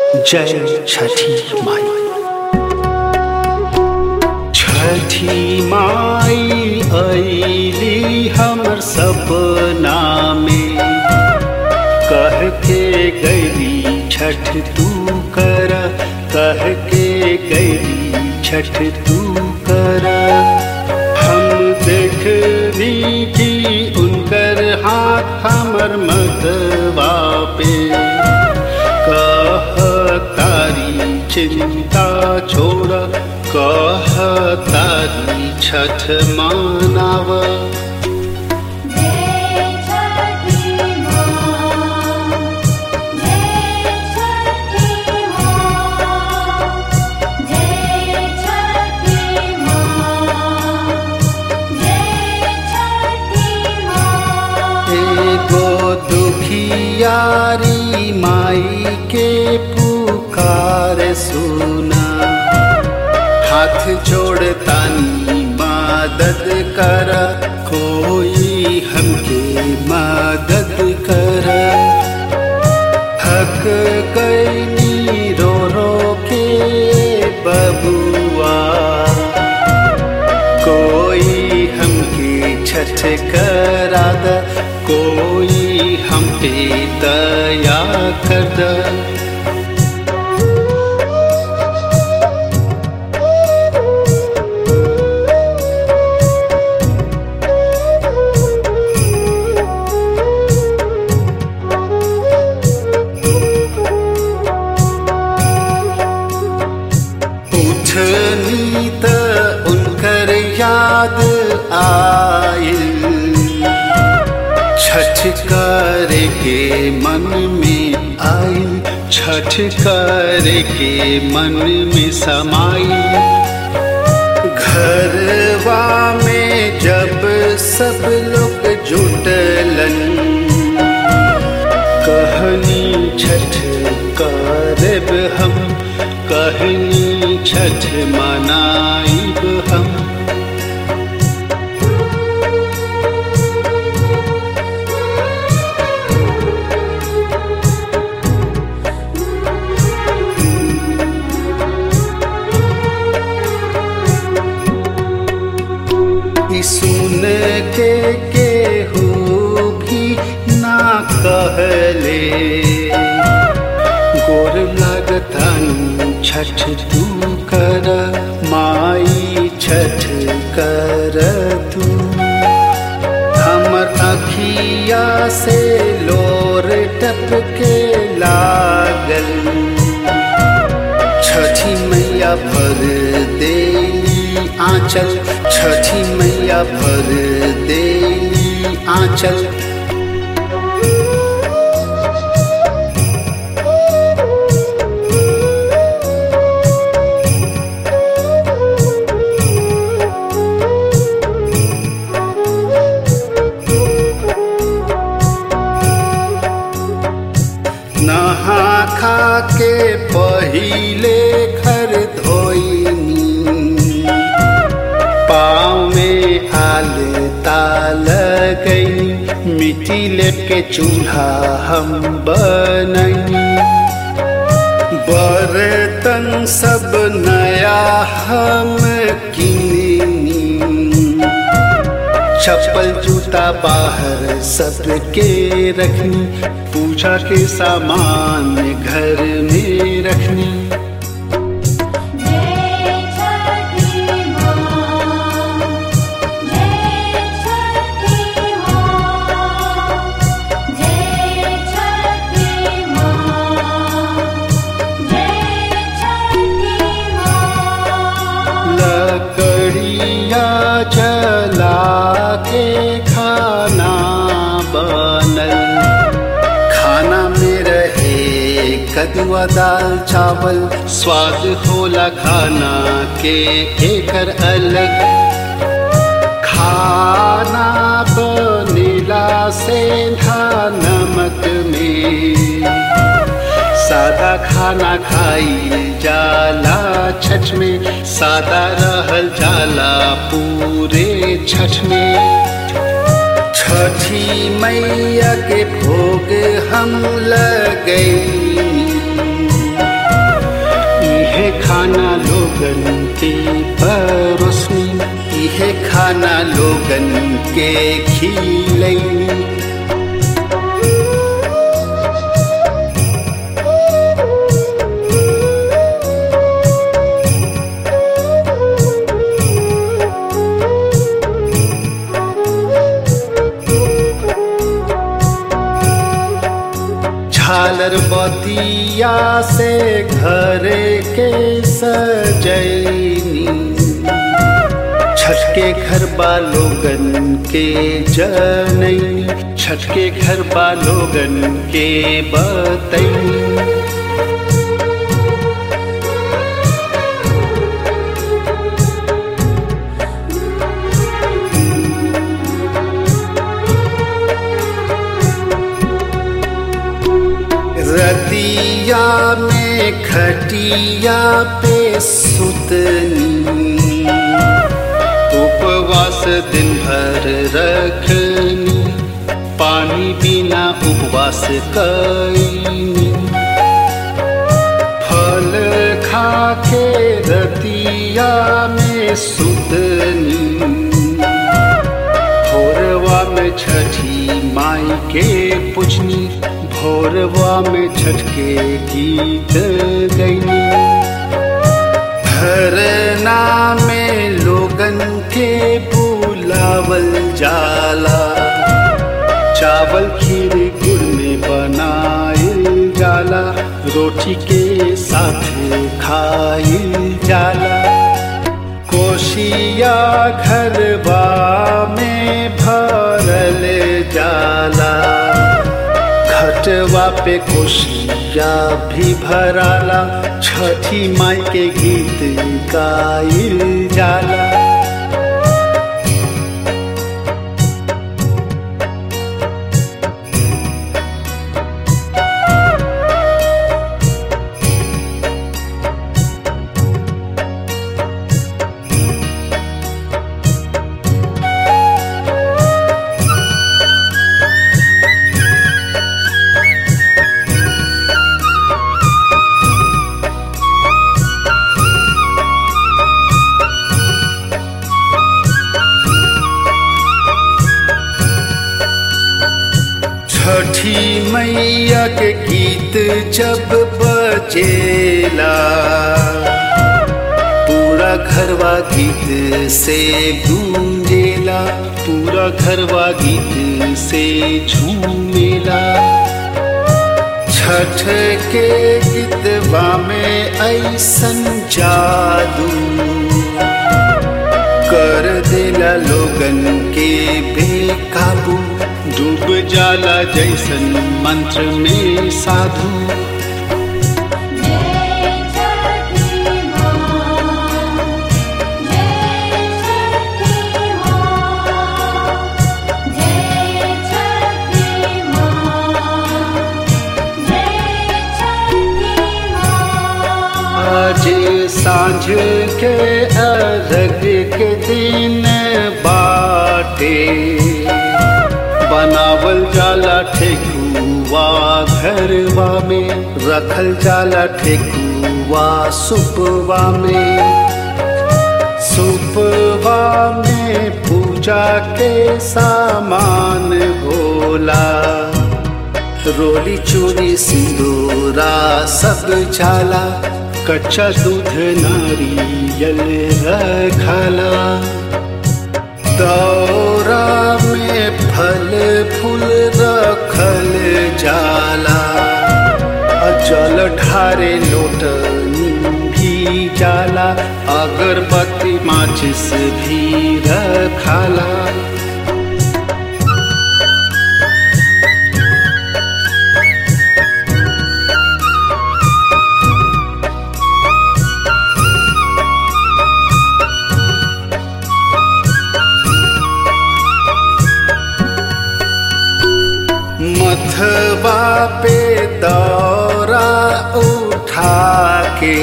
जय छठी माई छठी माई अली हमर सपना में कह के गई छठ तू कर कह के गई छठ तू कर हम देखनी की उनकर हाथ हमर मतवा पे कह तारी चिंता छोड़ कह तारी छठ मानव जय छठी माँ जय छठी माँ जय छठी माँ जय छठी माँ एगो दुखियारी माई के पुकार सुना हाथ जोड़तानी मदद कर कोई हमके मदद कर हक कैनी रो रो के बबुआ कोई हमके छठ करा द कोई हम पे दया कर द उठनी त उनकर याद आयल छठ कर के मन में आयल छठ कर के मन में समाई घरवा में जब सब लोग जुटलन कहनी छठ करब हम कहनी छठ मनाइब हम ई सुन के केहू भी ना कहले गोर लगतन छठ तू कर माई छठ कर तू हमर अखिया से लोर टपके लागल छठी मैया भर देली आंचल छठी मैया भर देली आंचल नहा खा के पहिले घर धोइनी पाँव में आल ताल गई मिट्टी लेके चूल्हा हम बनई बर्तन सब नया हम किनी चप्पल जूता बाहर सबके रखनी पूजा के सामान घर में रखनी जय छठी माँ जय छठी माँ जय छठी माँ जय छठी माँ लकड़िया जला के खाना बनल खाना में रहे कदुआ दाल चावल स्वाद होला खाना के एकर अलग खाना बनेला से नमक में सादा खाना खाई जाला छठ में सादा रहल जाला पूरे छठ में छठी मैया के भोग हम लगई दाना लोगन के खिलैनी झालर बतिया से घर के सजैनी छठ के घर लोगन के जनैनी छठ के घर लोगन के बतैनी रतिया में खटिया पे सुतनी उपवास दिन भर रखनी पानी बिना उपवास कैनी फल खा के रतिया में सुतनी भोरवा में छठी माई के पूजनी भोरवा में छठ के गीत गैनी धरना में लोगन के बुलावल जाला चावल खीर गुड़ में बनाइल जाला रोटी के साथ खाइल जाला कोशिया घरबा में भरल जाला घटवा पे कोशिया भी भराला छठी माई के गीत गाइल जाला छठी मैया के गीत जब बजेला पूरा घरवा गीत से गूंजेला पूरा घरवा गीत से झूमेला छठ के गीतवा में ऐसन जादू कर देला लोगन के बेकाबू डूब जाला जैसन मंत्र में साधु जय छठी माँ जय छठी माँ जय छठी माँ जय छठी माँ आज सांझ के अर्घ के दिन बाटे बनावल जाला ठेकुआ घरवा में रखल जाला ठेकुआ सुपवा में सुपवा में पूजा के सामान होला रोली चूड़ी सिंदूरा सब जाला कच्चा दूध नारियल रखला दौरा में फल फूल रखल जाला जल ढारे लोटनी भी जाला अगरबत्ती माचिस भी रखाला मथवा पे दौरा उठा के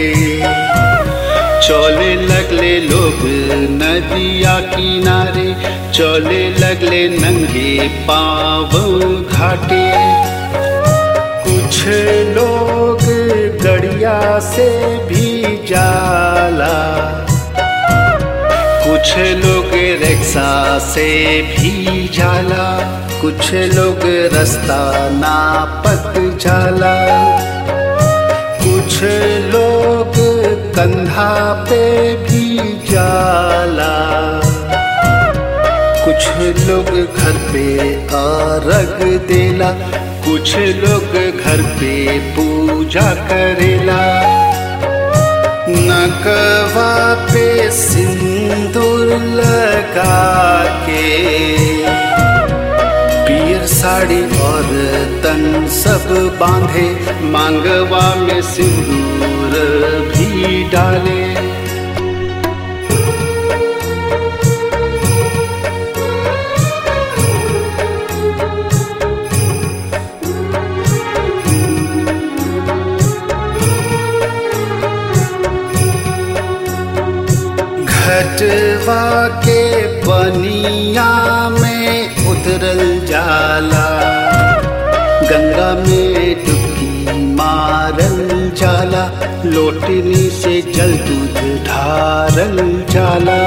चले लगले लोग नदिया किनारे चले लगले नंगे पाव घाटे कुछ लोग गड़िया से भी जाला कुछ लोग बरसा से भी जाला कुछ लोग रास्ता नापत जाला कुछ लोग कंधा पे भी जाला कुछ लोग घर पे अर्घ देला कुछ लोग घर पे पूजा करेला नकवा पे सिंदूर लगा के पियर साड़ी और तन सब बांधे मांगवा में सिंदूर भी डाले घटवा के बनिया में उतरल जाला गंगा में डुबकी मारल जाला लोटनी से जल दूध ढारल जाला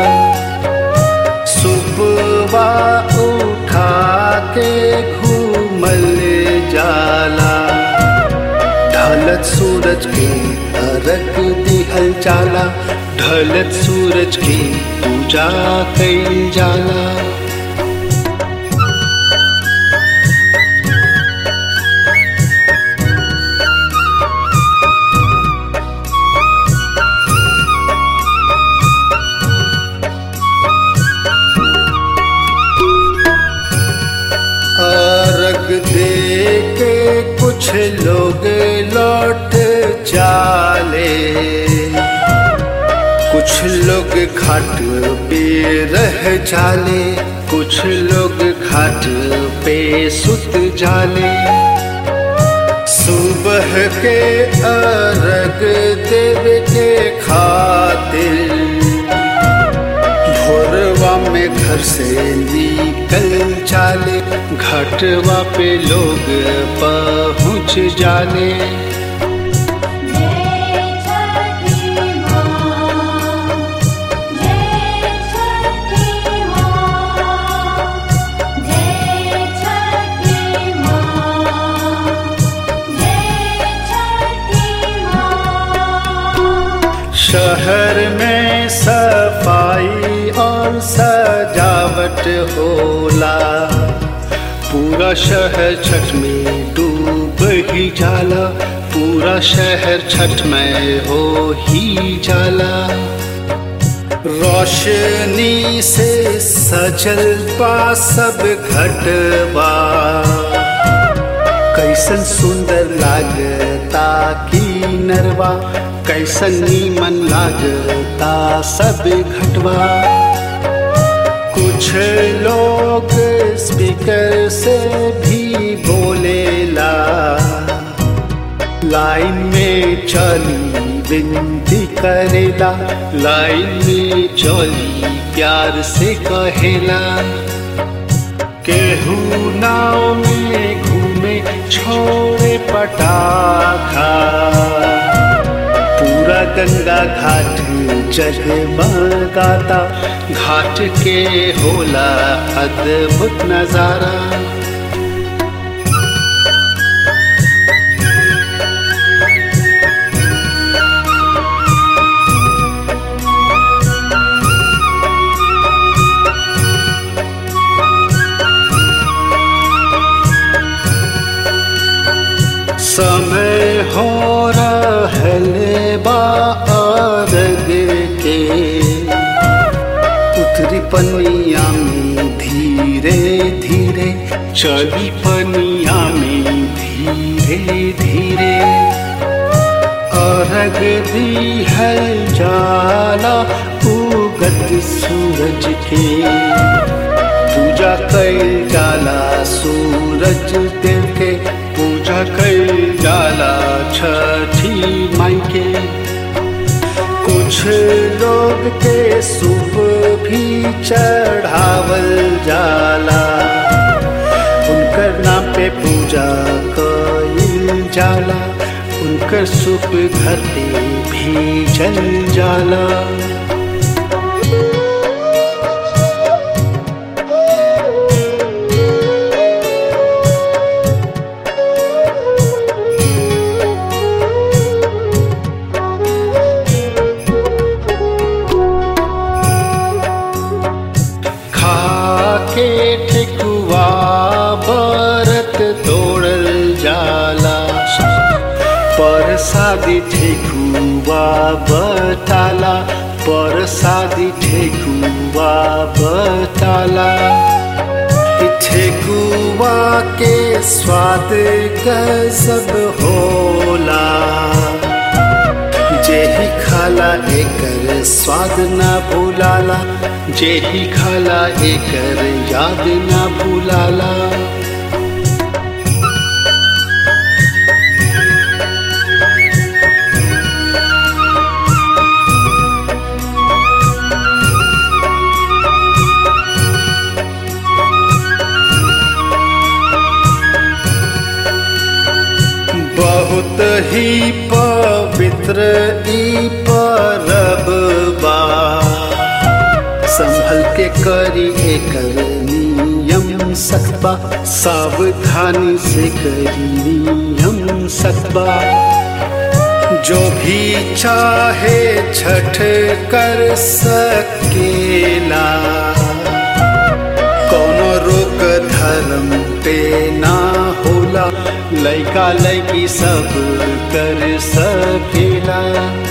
सुबवा उठा के घूमल जाला ढलत सूरज के अरग दिहल जाला ढलत सूरज की पूजा कईल जाला अर्घ दे के कुछ लोग लौट जाले कुछ लोग घाट पे रह जाले कुछ लोग घाट पे सुत जाले सुबह के अर्घ देव के खातिर भोरवा में घर से निकल जाले घाटवा पे लोग पहुँच जाले जय छठी माँ जय छठी माँ जय छठी माँ जय छठी माँ शहर में सफाई और सजावट होला पूरा शहर छठ में डूब ही जाला पूरा शहर छठ में हो ही जाला रोशनी से सजल बा सब घटवा कैसन सुंदर लागता की नरवा कैसन नीमन लागता सब घटवा कुछ लोग स्पीकर से भी बोलेला लाइन में चली विनती करेला लाइन में चली प्यार से कहेला केहू नाव में घूमे छोड़े पटाखा पूरा गंगा घाट जगमगाता घाट के होला अद्भुत नजारा समय हो रहले बा अर्घ के उतरी पनिया में धीरे धीरे चली पनिया में धीरे धीरे अर्घ दी है जाला उगत सूरज के पूजा कैल जाला सूरज देव के पूजा कैल जाला छठी माई के कुछ लोग के सूप भी चढ़ावल जाला उनकर नाम पे पूजा कईल जाला उनकर सूप घर पे भी जल जाला परसादी ठेकुवा बटाला परसादी ठेकुवा बटाला ठेकुआ के स्वाद गजब होला जेही खाला एकर स्वाद ना भूलाला जेही खाला एकर याद ना भूलाला बहुत ही पवित्र ई परब बा संभल के करी एकर नियम सकबा सावधानी से करी नियम सकबा जो भी चाहे छठ कर सकेला कोनो रोक धर्म पे ना होला लैका लैकी सब कर सकेला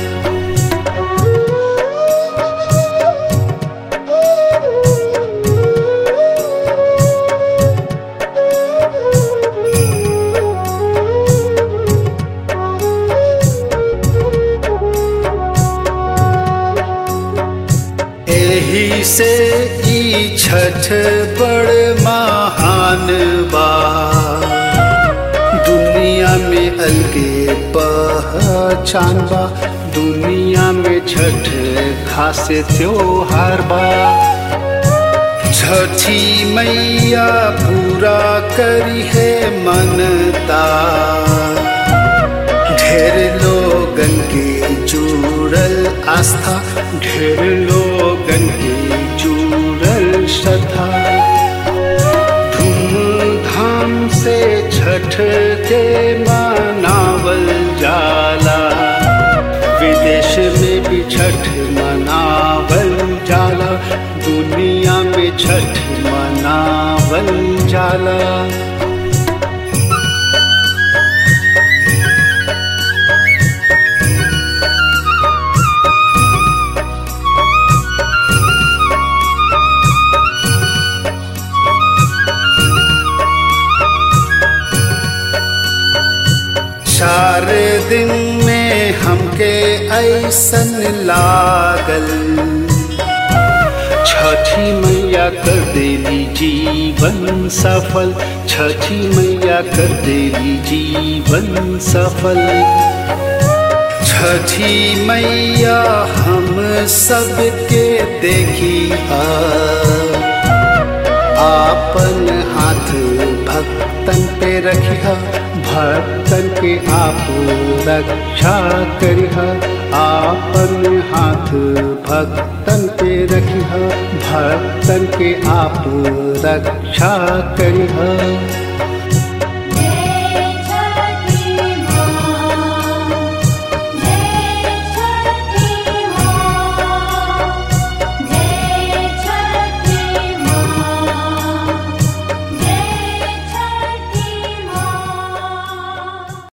एही से ई छठ बड़ महान बा दुनिया में अलगे पहचान बा दुनिया में छठ खास त्योहार बा छठी मैया पूरा करी है मनता ढेर लोगन के जुड़ल आस्था ढेर लोगन के जुड़ल श्रद्धा धूमधाम से छठ के मनावल जाला विदेश में भी छठ मनावल जाला दुनिया में छठ मनावल जाला चार दिन में हमके ऐसन लागल छठी मैया कर देली जीवन सफल छठी मैया कर देली जीवन सफल छठी मैया हम सबके देखी आ आपन हाथ भक्तन पे रखिया भक्तन के आप रक्षा करिहा आपन हाथ भक्तन पे रखिया भक्तन के आप रक्षा करिहा